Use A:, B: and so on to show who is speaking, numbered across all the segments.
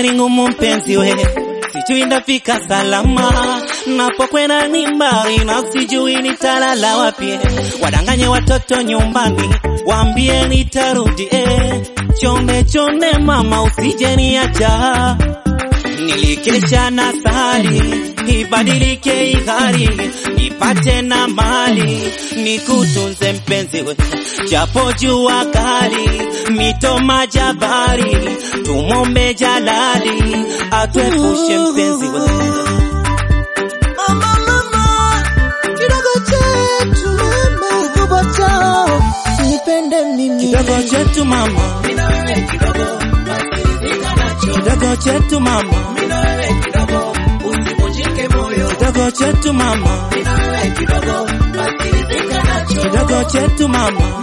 A: safari ngumu mpenzi we, sijui ndafika salama, napokwenda ni mbali na sijui nitalala wapi. Wadanganye watoto nyumbani, waambie nitarudi eh. Chonde chonde mama, usije niacha nilikesha na sali ibadilike ihari nipate na mali nikutunze mpenzi we japo jua kali mito majabari tumombe jalali atwepushe mpenzi we
B: Mama, mama, kidogo chetu mama, kikubwa chao nipende mimi
A: kidogo chetu mama kidogo chetu mama kidogo chetu mama kidogo chetu mama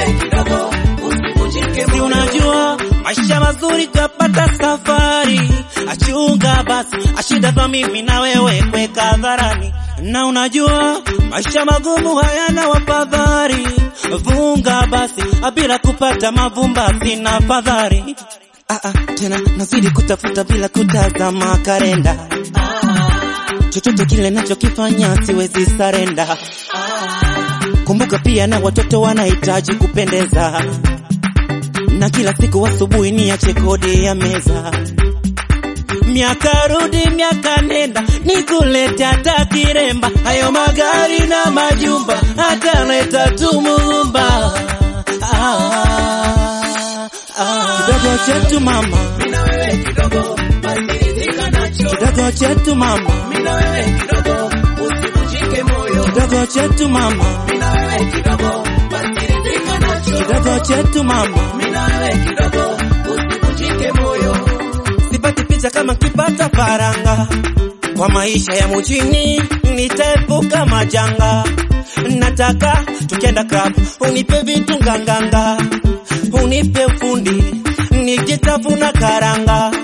A: si unajua maisha mazuri kapata safari achunga basi ashida kwa mimi na wewe kweka hadharani na unajua maisha magumu hayana wafadhari vunga basi bila kupata mavumba sina fadhari ah, ah, tena nazidi kutafuta bila kutazama kalenda chochote kile nachokifanya siwezi sarenda kumbuka pia na watoto wanahitaji kupendeza na kila siku asubuhi niache kodi ya meza miaka rudi miaka nenda nikulete hata kiremba hayo magari na majumba hata leta tumumba ah, ah. kidogo chetu mama kidogo chetu mama kidogo chetu mama kidogo chetu mama sipati picha kama kipata faranga kwa maisha ya mjini nitaepuka majanga nataka tukienda club unipe vitu nganganga unipe ufundi nikitafuna karanga